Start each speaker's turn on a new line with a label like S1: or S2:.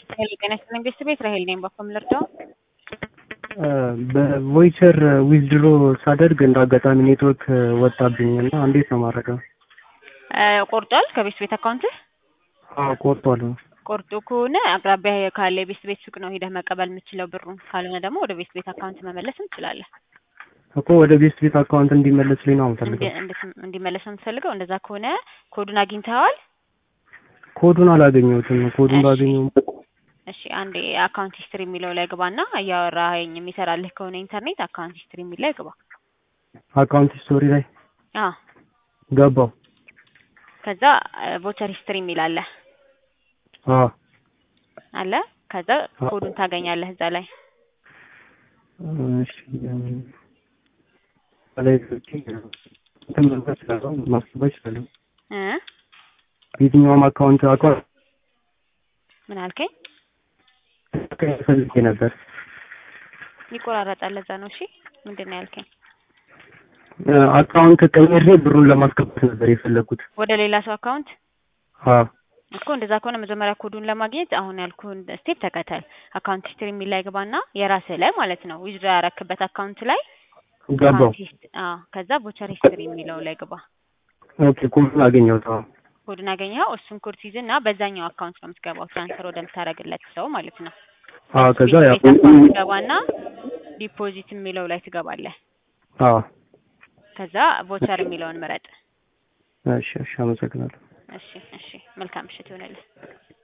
S1: ሄሎ ጤና ይስጥልኝ ቤተሰቤት ራሄል ነኝ። በኮም ልርዳው?
S2: በቮይቸር ዊዝድሮ ሳደርግ እንደ አጋጣሚ ኔትወርክ ወጣብኝ እና እንዴት ነው ማድረገው?
S1: ቆርጧል ከቤት ቤት አካውንትህ?
S2: አዎ ቆርጧል።
S1: ቆርጦ ከሆነ አቅራቢያ ካለ የቤት ቤት ሱቅ ነው ሄደህ መቀበል የምችለው ብሩን። ካልሆነ ደግሞ ወደ ቤት ቤት አካውንት መመለስ እንችላለን።
S2: እኮ ወደ ቤት ቤት አካውንት እንዲመለስልኝ ነው የምፈልገው።
S1: እንዲ- እንድት- እንዲመለስ ነው የምትፈልገው? እንደዛ ከሆነ ኮዱን አግኝተኸዋል?
S2: ኮዱን አላገኘሁትም። ኮዱን
S1: እሺ።
S2: ባገኘው
S1: እሺ አንዴ አካውንት ሂስትሪ የሚለው ላይ ግባና እያወራኸኝ የሚሰራልህ ከሆነ ኢንተርኔት አካውንት ሂስትሪ የሚል ላይ ግባ።
S2: አካውንት ስቶሪ ላይ
S1: አዎ
S2: ገባው።
S1: ከዛ ቮቸር ሂስትሪ የሚል አለ
S2: አዎ
S1: አለ ከዛ ኮዱን ታገኛለህ እዛ ላይ
S2: እሺ ላይ እንትን መግባት እችላለሁ፣ ማስገባት እችላለሁ።
S1: እ
S2: የትኛውም አካውንት አካውንት
S1: ምን አልከኝ?
S2: ፈልጌ ነበር።
S1: ይቆራረጣል። ለዛ ነው። እሺ ምንድን ነው ያልከኝ?
S2: አካውንት ቀይሬ ብሩን ለማስገባት ነበር የፈለጉት።
S1: ወደ ሌላ ሰው አካውንት
S2: አዎ
S1: እኮ እንደዛ ከሆነ መጀመሪያ ኮዱን ለማግኘት አሁን ያልኩህን ስቴፕ ተከተል። አካውንት ሂስትሪ የሚል ላይ ግባና የራስህ ላይ ማለት ነው ዊዝድሮ ያረክበት አካውንት ላይ
S2: ገባው።
S1: አካውንት ሂስት- አዎ ከዛ ቮቸር ሂስትሪ የሚለው ላይ ግባ።
S2: ኦኬ ኮዱን አገኘሁት። አዎ
S1: ኮዱን አገኘኸው። እሱን ኮድ ሲይዝና በዛኛው አካውንት ነው የምትገባው ትራንስፈር ወደምታደርግለት ሰው ማለት ነው።
S2: አዎ ከዛ ያው
S1: ቤት አካውንት ትገባና ዲፖዚት የሚለው ላይ ትገባለህ።
S2: አዎ
S1: ከዛ ቮቸር የሚለውን ምረጥ።
S2: እሺ እሺ አመሰግናለሁ።
S1: እሺ እሺ መልካም ምሽት ይሆንልህ።